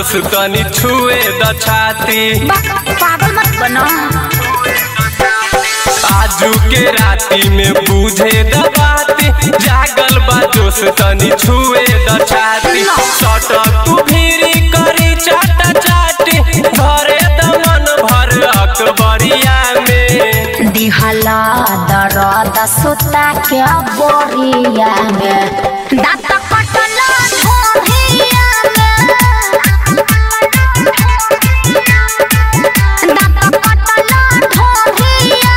जोश तनी छुए द छाती बक पागल मत बनो आजू के राती में बूझे द बाती जागल बा जोश तनी छुए द छाती सटक तू भीरी करी चाटा चाटी घरे द मन भर अकबरिया में दिहला दरद सुता के बोरिया में दांत कटला ढोरिया में दांत कटला ढोरिया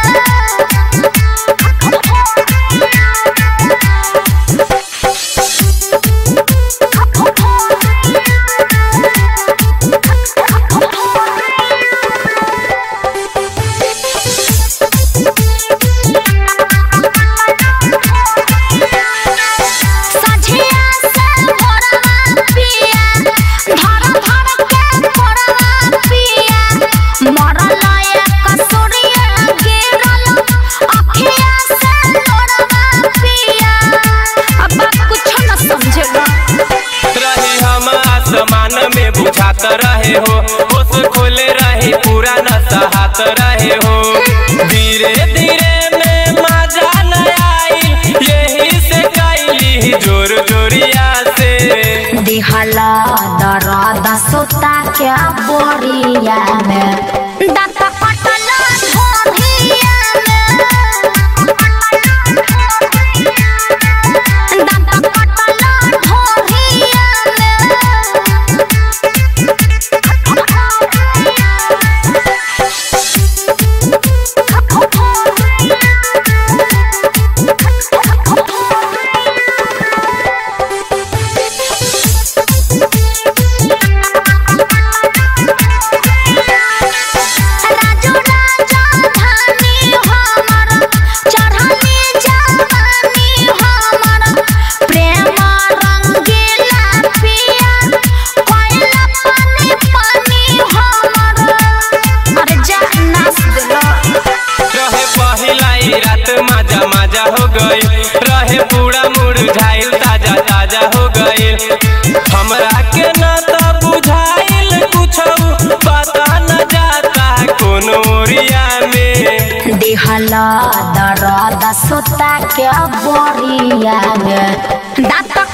सझिया से भोरवा पिया धर धर के भोरवा पिया मरल एक सूर्य गिरल अखिया से भोरवा पिया अब कुछ न समझेगा रही हम आसमान में बुझात रहे हो होश खोले रही पूरा न सहात रहे हो धीरे धीरे में मजा न आई यही से कैली जोर जोरिया से दिहला दरद सुता के बोरिया में दांत कटला ढोरिया में दांत कटला ढोरिया राजू राजा धानी हमर चढ़नी जवानी हमर प्रेम रंगीला पिया कोयला पानी पानी हमर अरे जा नाच दिलो रहे पहिला ही रात मजा मजा हो गई रहे पूरा मुरझाइल ताजा ताजा हो गई हमरा के न त बुझाइल कुछ पता न जाता कोनो ओरिया में दिहला दरद सुता के बोरिया में दांत